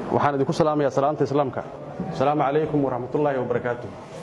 waxaan idinku salaamayaa salaanta islaamka asalaamu calaykum waraxmatullaahi wabarakaatu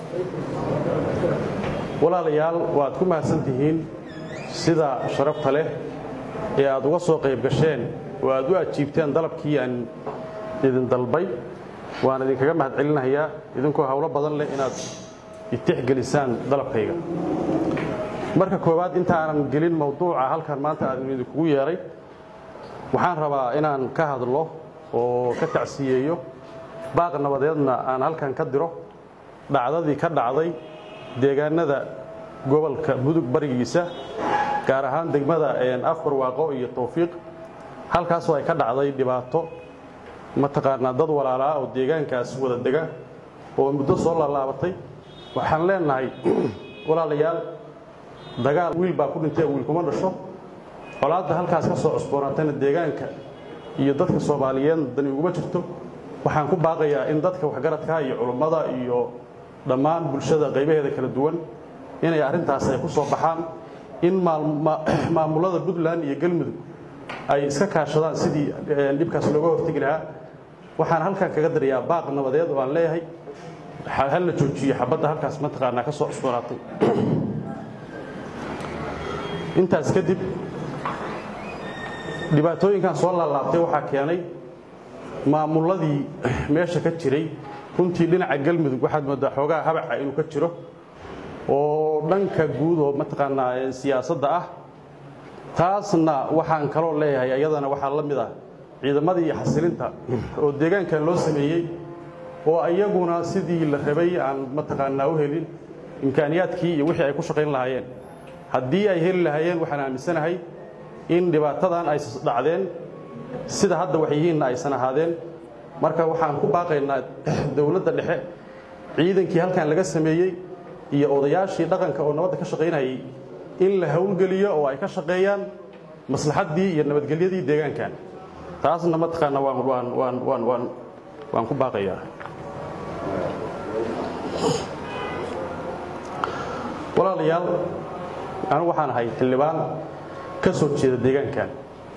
walaalayaal waad ku mahadsan tihiin sida sharafta leh ee aad uga soo qayb gasheen oo aad u ajiibteen dalabkii aan idin dalbay waan idinkaga mahad celinayaa idinkoo howlo badan leh inaad itixgelisaan dalabkayga marka koowaad intaanan gelin mawduuca halkan maanta aan idinkugu yeedhay waxaan rabaa inaan ka hadlo oo ka tacsiyeeyo baaq nabadeedna aan halkan ka diro dhacdadii ka dhacday deegaanada gobolka mudug barigiisa gaar ahaan degmada afbar waaqo iyo tawfiiq halkaasoo ay ka dhacday dhibaato mataqaanaa dad walaalaa oo deegaankaas wada dega oo muddo soo laalaabatay waxaan leenahay walaalayaal dagaal wiil baa ku dhintay wiil kuma dhasho colaadda halkaas ka soo cusboonaatayna deegaanka iyo dadka soomaaliyeed dani uguma jirto waxaan ku baaqayaa in dadka waxgaradka iyo culummada iyo dhammaan bulshada qaybaheeda kala duwan inay arrintaas ay ku soo baxaan in maamulada puntland iyo galmudug ay iska kaashadaan sidii dhibkaas looga hortegi lahaa waxaan halkan kaga darayaa baaq nabadeed oo aan leeyahay hal la joojiyo xabadda halkaas mataqaanaa ka soo cusboonaatay intaas kadib dhibaatooyinkan soo laalaabtay waxaa keenay maamuladii meesha ka jiray runtii dhinaca galmudug waxaad moodaa xoogaa habaca inuu ka jiro oo dhanka guud oo mataqaanaa siyaasadda ah taasna waxaan kaloo leeyahay ayadana waxaa la mid ah ciidamadii xasilinta oo deegaankan loo sameeyey oo ayaguna sidii la rabay aan mataqaanaa u helin imkaaniyaadkii iyo wixii ay ku shaqayn lahaayeen haddii ay heli lahaayeen waxaan aaminsanahay in dhibaatadan ay dhacdeen sida hadda wax yihiinna aysan ahaadeen marka waxaan ku baaqaynaa dowladda dhexe ciidankii halkan laga sameeyey iyo odayaashii dhaqanka oo nabadda ka shaqaynayay in la howlgeliyo oo ay ka shaqeeyaan maslaxaddii iyo nabadgelyadii deegaankan taasna mataqaana waan waan waan waan waan waan ku baaqayaa walaalayaal anigu waxaan ahay xildhibaan ka soo jeeda deegaankan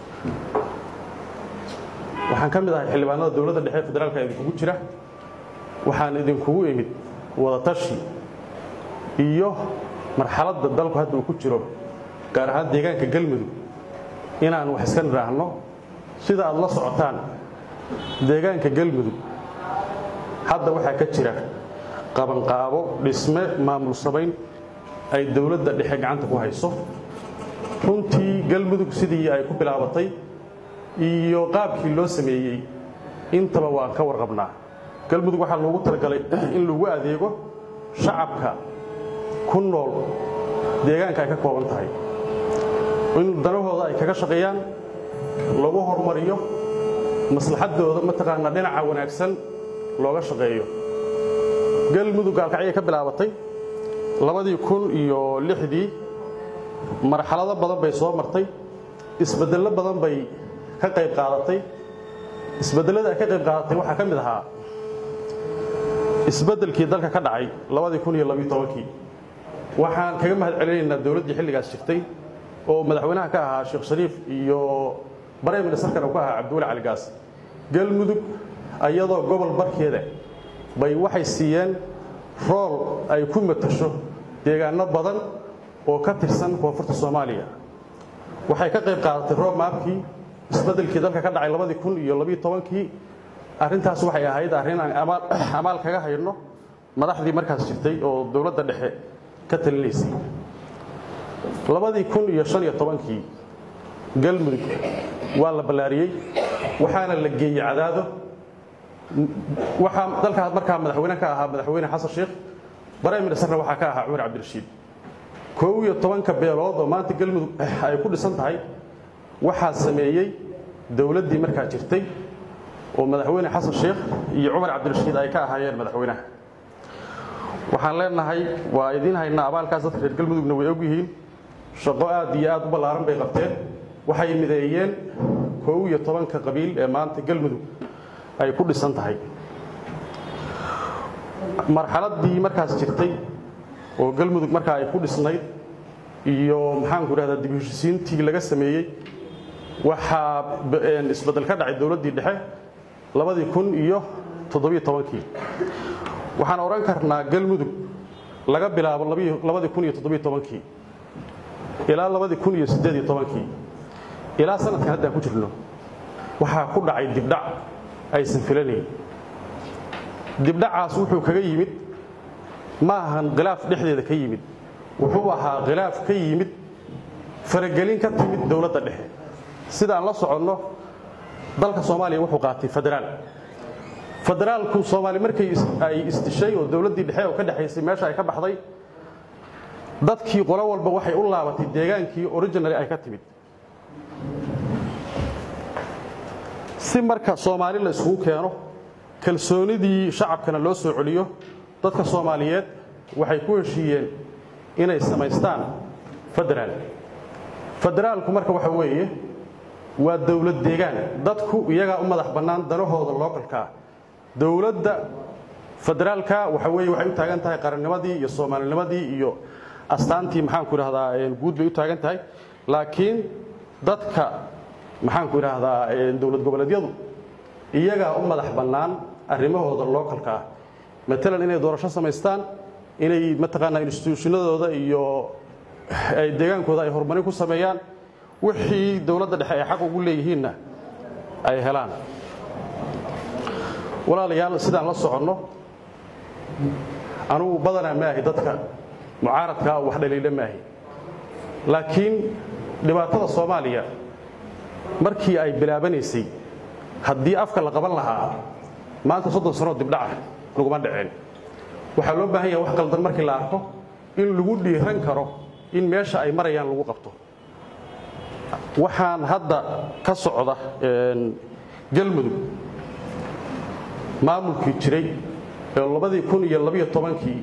waxaan ka mid ahay xildhibaanada dowladda dhexe federaalka idinkugu jira waxaan idinkugu imid wadatashi iyo marxaladda dalku hadda uu ku jiro gaar ahaan deegaanka galmudug inaan wax iska nidhaahno sida aad la socotaan deegaanka galmudug hadda waxaa ka jira qabanqaabo dhisme maamul samayn ay dowladda dhexe gacanta ku hayso runtii galmudug sidii ay ku bilaabatay iyo qaabkii loo sameeyey intaba waan ka warqabnaa galmudug waxaa loogu talagalay in lagu adeego shacabka ku nool deegaanka ay ka kooban tahay in danahooda ay kaga shaqeeyaan lagu hormariyo maslaxaddooda mataqaanaa dhinaca wanaagsan looga shaqeeyo galmudug gaalkacyay ka bilaabatay labadii kun iyo lixdii marxalado badan bay soo martay isbeddello badan bay ka qayb qaadatay isbedellada ay ka qayb qaadatay waxaa ka mid ahaa isbeddelkii dalka ka dhacay labadii kun iyo labiyo tobankii waxaan kaga mahad celinaynaa dowladdii xilligaas jirtay oo madaxweynaha ka ahaa sheekh shariif iyo barey ministarkana uu ka ahaa cabdiweli caligaas galmudug ayadoo gobol barkeeda bay waxay siiyeen rool ay ku matasho deegaano badan oo ka tirsan koonfurta soomaaliya waxay ka qayb qaadatay roob maabkii isbeddelkii dalka ka dhacay labadii kun iyo labiyo tobankii arrintaas waxay ahayd arrin aan amaal kaga hayno madaxdii markaas jirtay oo dowladda dhexe ka talinaysay labadii kun iyo shan iyo tobankii galmudug waa la ballaariyey waxaana la geeyey cadaado waxaa dalkaas markaa madaxweyne ka ahaa madaxweyne xasan sheekh barey ministarna waxaa ka ahaa cumar cabdirashiid koow iyo tobanka beelood oo maanta galmudug ay ku dhisan tahay waxaa sameeyey dowladdii markaa jirtay oo madaxweyne xasan sheekh iyo cumar cabdirashiid ay ka ahaayeen madaxweynaha waxaan leenahay waa idiin haynaa abaalkaas dadka reer galmudugna way og yihiin shaqo aad iyo aad u ballaaran bay qabteen waxay mideeyeen koow iyo tobanka qabiil ee maanta galmudug ay ku dhisan tahay marxaladdii markaas jirtay oo galmudug markaa ay ku dhisnayd iyo maxaanku idhahdaa dib heshisiintii laga sameeyey waxaa isbeddel ka dhacay dowladdii dhexe labadii kun iyo toddobiyo tobankii waxaan odhan karnaa galmudug laga bilaabo labadii kun iyo toddobiyo tobankii ilaa labadii kun iyo siddeed iyo tobankii ilaa sanadkan haddaan ku jirno waxaa ku dhacay dibdhac aysan filanayn dibdhacaas wuxuu kaga yimid ma ahan khilaaf dhexdeeda ka yimid wuxuu ahaa khilaaf ka yimid faragelin ka timid dowladda dhexe sidaan la soconno dalka soomaaliya wuxuu qaatay federaal federaalku soomaali markay ay isdishay oo dowladdii dhexe oo ka dhexaysay meesha ay ka baxday dadkii qolo walba waxay u laabatay deegaankii originali ay ka timid si marka soomaali la isugu keeno kalsoonidii shacabkana loo soo celiyo dadka soomaaliyeed waxay ku heshiiyeen inay samaystaan federaal federaalku marka waxa weeye waa dowlad deegaan dadku iyagaa u madax bannaan danahooda lookalkaa dowladda federaalka waxa weeye waxay u taagan tahay qarannimadii iyo soomaalinimadii iyo astaantii maxaanku idhahdaa guud bay u taagan tahay laakiin dadka maxaanku idhaahdaa dowlad goboleedyadu iyagaa u madax bannaan arrimahooda lookalka ah matalan inay doorasho samaystaan inay mataqaanaa instituushinadooda iyo ay deegaankooda ay horumarin ku sameeyaan wixii dowladda dhexe ay xaq ugu leeyihiinna ay helaan walaalayaal sidaan la soconno anugu badanaa maahi dadka mucaaradkaa wax dhaliila maahi laakiin dhibaatada soomaaliya markii ay bilaabanaysay haddii afka la qaban lahaa maanta soddon sanoo dibdhaca laguma dhaceen waxaa loo baahan yaha wax qaldan markii la arko in lagu dhiiran karo in meesha ay marayaan lagu qabto waxaan hadda ka socda galmudug maamulkii jiray ee labadii kun iyo labiyo tobankii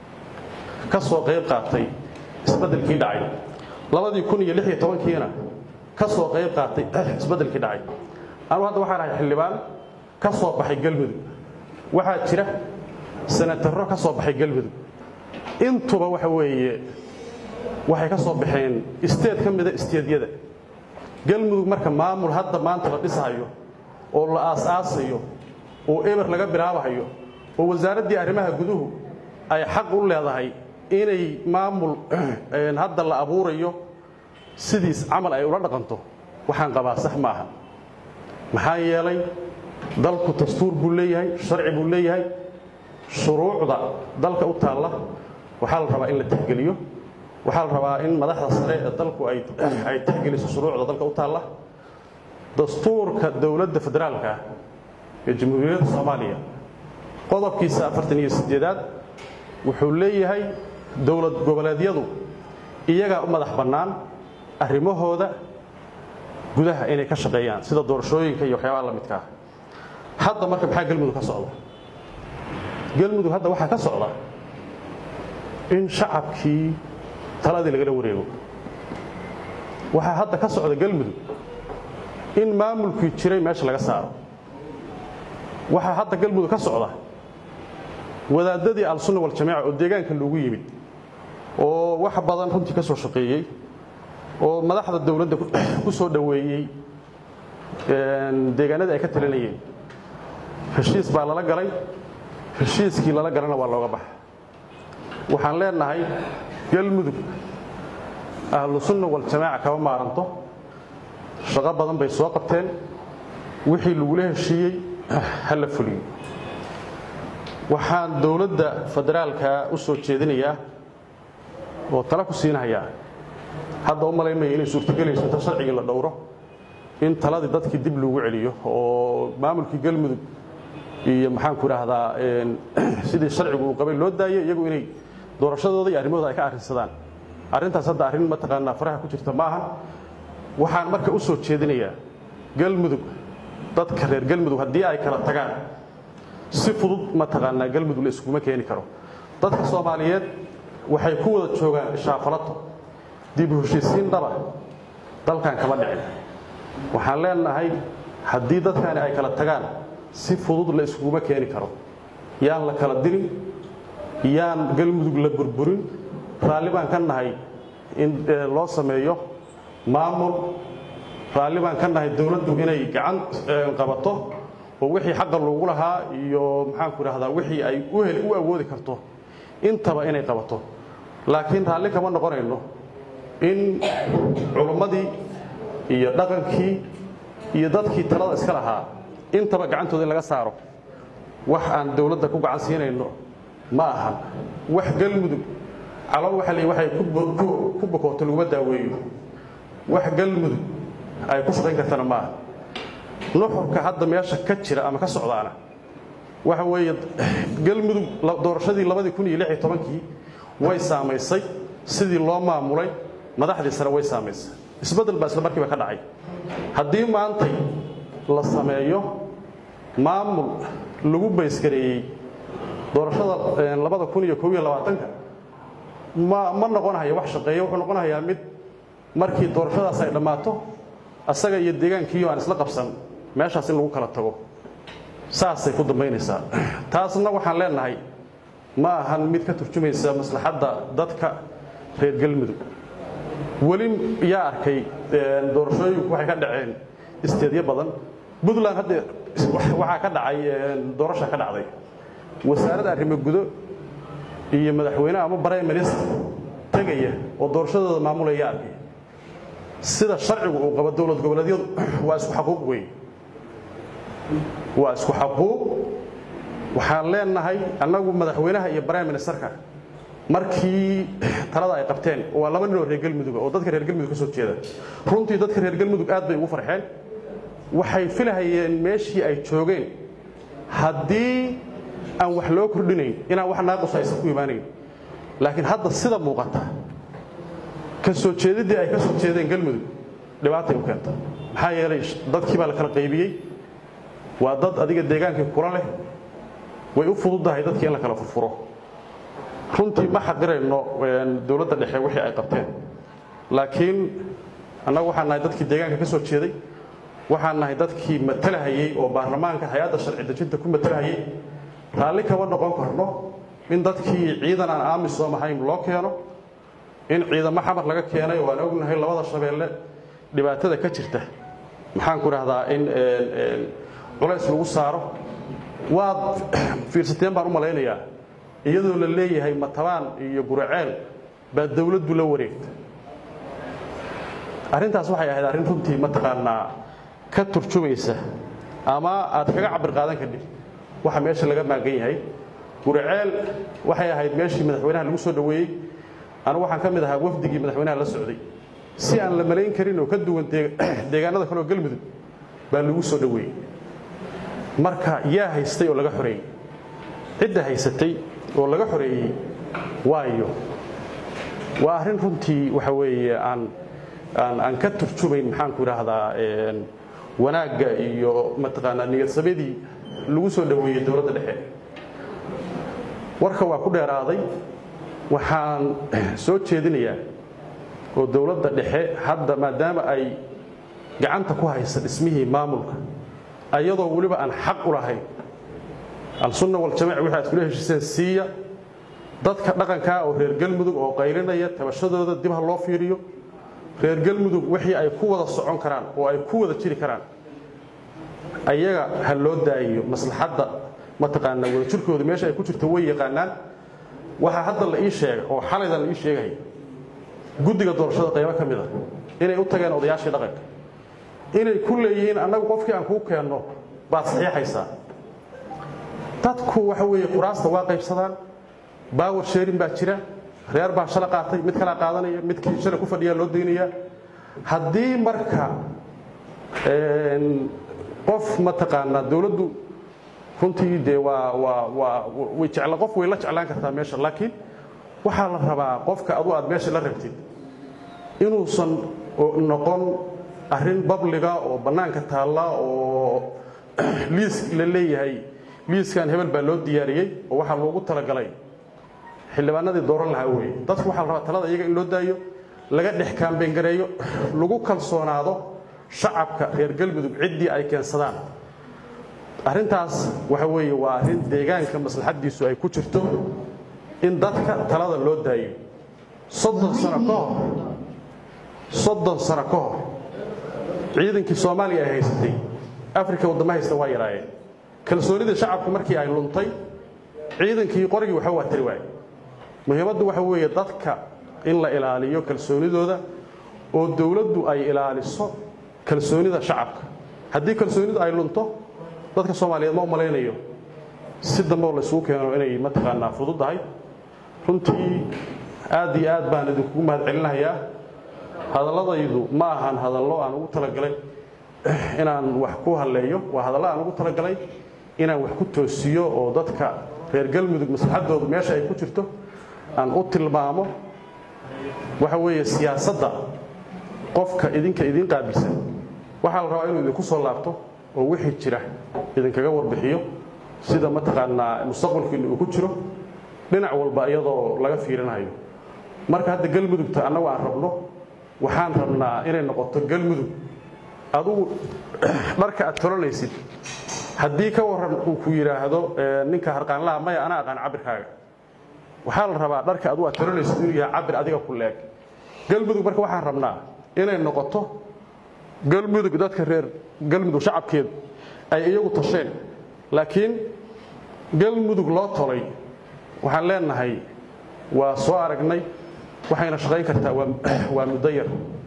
ka soo qayb qaatay isbeddelkii dhacay labadii kun iyo lix iyo tobankiina ka soo qayb qaatay isbeddelkii dhacay anugu hadda waxaan ahay xildhibaan ka soo baxay galmudug waxaa jira sanatarro ka soo baxay galmudug intuba waxa weeye waxay ka soo baxeen isteed ka mida isteedyada galmudug marka maamul hadda maanta la dhisahayo oo la aas-aasayo oo eber laga bilaabahayo oo wasaaraddii arrimaha guduhu ay xaq u leedahay inay maamul hadda la abuurayo sidiis camal ay ula dhaqanto waxaan qabaa sax ma aha maxaa yeelay dalku dastuur buu leeyahay sharci buu leeyahay shuruucda dalka u taalla waxaa la rabaa in la tixgeliyo waxaa la rabaa in madaxda sare ee dalku ay tixgeliso shuruucda dalka u taalla dastuurka dowladda federaalka ee jamhuuriyadda soomaaliya qodobkiisa afartan iyo sideedaad wuxuu leeyahay dowlad goboleedyadu iyagaa u madax bannaan arrimahooda gudaha inay ka shaqeeyaan sida doorashooyinka iyo waxyaabaha la midka ah hadda marka maxaa galmudug ka socda galmudug hadda waxaa ka socda in shacabkii taladii lagala wareego waxaa hadda ka socda galmudug in maamulkii jiray meesha laga saaro waxaa hadda galmudug ka socda wadaadadii al-sunna waljamaaca oo deegaanka loogu yimid oo wax badan runtii ka soo shaqeeyey oo madaxda dowladda ku soo dhoweeyey deegaanadii ay ka talinayeen heshiis baa lala galay heshiiskii lala galana waa looga baxa waxaan leenahay galmudug ahlu sunna waljamaaca kama maaranto shaqo badan bay soo qabteen wixii lagula heshiiyey ha la fuliyo waxaan dowladda federaalka u soo jeedinayaa oo tala ku siinahayaa hadda u malaynmaya inay suurtogelayso inta sharcigii la dhowro in taladii dadkii dib loogu celiyo oo maamulkii galmudug iyo maxaanku idhaahdaa sidii sharcigu uu qabay loo daayo iyagu inay doorashadooda iyo arrimahooda ay ka arrinsadaan arrintaas hadda arrin mataqaanaa faraha ku jirta ma ahan waxaan marka u soo jeedinayaa galmudug dadka reer galmudug haddii ay kala tagaan si fudud mataqaanaa galmudug la iskuma keeni karo dadka soomaaliyeed waxay ku wada joogaan ishaafalato dib u heshiisiin dhaba dalkan kama dhicin waxaan leenahay haddii dadkani ay kala tagaan si fudud la iskuguma keeni karo yaan la kala dirin yaan galmudug la burburin raalli baan ka nahay in loo sameeyo maamul raalli baan ka nahay dowladdu inay gacan qabato oo wixii xaqa loogu lahaa iyo maxaanku idhahdaa wixii ay u awoodi karto intaba inay qabato laakiin raalli kama noqonayno in culummadii iyo dhaqankii iyo dadkii talada iska lahaa intaba gacantooda in laga saaro wax aan dowladda ku gacan siinayno ma ahan wax galmudug calo waxa l waxay ku bokooto laguma daaweeyo wax galmudug ay ku shaqayn kartana ma aha nuxurka hadda meesha ka jira ama ka socdaana waxa weeye galmudug doorashadii labadii kun iyo lix iyo tobankii way saamaysay sidii loo maamulay madaxdii sare way saamaysay isbeddel baa isla markiiba ka dhacay haddii maantay la sameeyo maamul lagu baysgareeyey doorashada labada kun iyo kob iyo labaatanka ma ma noqonahayo wax shaqeeya wuxuu noqonahayaa mid markii doorashadaas ay dhammaato asaga iyo deegaankiiyo aan isla qabsan meeshaas in lagu kala tago saasay ku dambaynaysaa taasna waxaan leenahay ma ahan mid ka turjumaysa maslaxadda dadka reer galmudug weli yaa arkay doorashooyinku waxay ka dhaceen isteedyo badan puntland hadda waxaa ka dhacay doorasha ka dhacday wasaaradda arrimo gudo iyo madaxweyne ama prime minister tegaya oo doorashadooda maamulaya arkay sida sharcigu uu qabo dowlad goboleedyadu waa isku xaquuq weyn waa isku xaquuq waxaan leenahay annagu madaxweynaha iyo prime ministerka markii talada ay qabteen waa laba nin oo reer galmuduga oo dadka reer galmudug ka soo jeeda runtii dadka reer galmudug aad bay ugu farxeen waxay filahayeen meeshii ay joogeen haddii aan wax loo kordhinayn inaan wax naaqus aysan ku imaanayn laakiin hadda sida muuqata ka soo jeediddii ay ka soo jeedeen galmudug dhibaatay u keenta maxaa yeelay dadkii baa la kala qaybiyey waa dad adiga deegaankii kula leh way u fududdahay dadkii in la kala furfuro runtii ma xaqirayno dowladda dhexe wixii ay qabteen laakiin annagu waxaan nahay dadkii deegaanka ka soo jeeday waxaan nahay dadkii matalahayey oo baarlamaanka hay-adda sharci dejinta ku matalahayey raalli kama noqon karno in dadkii ciidan aan aamisoom ahayn loo keeno in ciidamo xamar laga keenay oo aan ognahay labada shabeelle dhibaatada ka jirta maxaan ku dhahdaa in culays lagu saaro waad fiirsateen baan u malaynayaa iyadoo la leeyahay matabaan iyo guraceel baa dawladdu la wareegta arrintaas waxay ahayd arrin runtii mataqaanaa ka turjumaysa ama aad kaga cabir qaadan kadhib waxa meesha laga maagan yahay guraceel waxay ahayd meeshii madaxweynaha lagu soo dhoweeyey anigu waxaan ka mid ahaa wafdigii madaxweynaha la socday si aan la malayn karin oo ka duwan deegaanada kale oo galmudug baa lagu soo dhoweeyey marka yaa haystay oo laga xoreeyey cidda haysatay oo laga xoreeyey waayo waa arrin runtii waxa weeye aan aan aan ka turjumayn maxaanku idhaahdaa wanaagga iyo mataqaanaa niyadsamadii lagu soo dhoweeyey dowladda dhexe warka waa ku dheeraaday waxaan soo jeedinayaa oo dowladda dhexe hadda maadaama ay gacanta ku haysa dhismihii maamulka ayadoo weliba aan xaq u lahayn al-sunna waljamac wixi aad kula heshiiseen siiya dadka dhaqankaa oo reer galmudug oo qaylinaya tabashadooda dib ha loo fiiriyo reer galmudug wixii ay ku wada socon karaan oo ay ku wada jiri karaan ayaga ha loo daayiyo maslaxadda mataqaanaa wadajirkooda meesha ay ku jirto way yaqaanaan waxaa hadda la ii sheegay oo xalaydan la ii sheegaya guddiga doorashada qaybo ka mid a inay u tageen odayaashii dhaqanka inay ku leeyihiin annagu qofkii aan kuu keenno baad saxiixaysaa dadku waxa weeye quraasta waa qaybsadaan baawar sheerin baa jira reer baa shala qaatay mid kalaa qaadanaya midkii shala ku fadhiyaa loo daynayaa haddii marka qof mataqaanaa dowladdu runtii dee waa waa waa way jecla qof way la jeclaan kartaa meesha laakiin waxaa la rabaa qofka adu aad meesha la rabtid inuusan noqon arrin babliga oo bannaanka taalla oo liis la leeyahay liiskan hebel baa loo diyaariyey oo waxaa loogu talagalay xildhibaanadii dooran lahaa weye dadku waxaa la rabaa talada iyaga in loo daayo laga dhex kaambengareeyo lagu kalsoonaado shacabka reer galmudug ciddii ay keensadaan arrintaas waxa weeye waa arrin deegaanka maslaxaddiisu ay ku jirto in dadka talada loo daayo soddon sano ka hor soddon sano ka hor ciidankii soomaaliya ay haysatay afrika waddama haysta waa yaraayeen kalsoonida shacabku markii ay luntay ciidankii qorigii waxba waa tari waaye muhiimaddu waxa weeye dadka in la ilaaliyo kalsoonidooda oo dowladdu ay ilaaliso kalsoonida shacabka haddii kalsoonidu ay lunto dadka soomaaliyeed ma u malaynayo si dambeoo laysugu keeno inay mataqaanaa fududahay runtii aad iyo aad baan idinkugu mahad celinahayaa hadalladaydu ma ahan hadallo aan ugu talagalay inaan wax ku halleeyo waa hadallo aan ugu talagalay inaan wax ku toosiyo oo dadka reer galmudug maslaxaddoodu meesha ay ku jirto aan u tilmaamo waxa weeye siyaasadda qofka idinka idiin qaabilsan waxaa la rabaa inuu idinku soo laabto oo wixii jira idinkaga warbixiyo sida mataqaanaa mustaqbalkiinna uu ku jiro dhinac walba iyadoo laga fiirinayo marka hadda galmudugta annagu aan rabno waxaan rabnaa inay noqoto galmudug adugu dharka aad tolanaysid haddii ka waran uu ku yidhaahdo ninka harqaanlaha maya anaa aqaan cabirkaaga waxaa la rabaa dharka adu aad tolanaysid inuu yahay cabir adiga ku leeg galmudug marka waxaan rabnaa inay noqoto galmudug dadka reer galmudug shacabkeedu ay iyagu tasheen laakiin galmudug loo tolay waxaan leenahay waa soo aragnay waxayna shaqayn kartaa waa muddo yar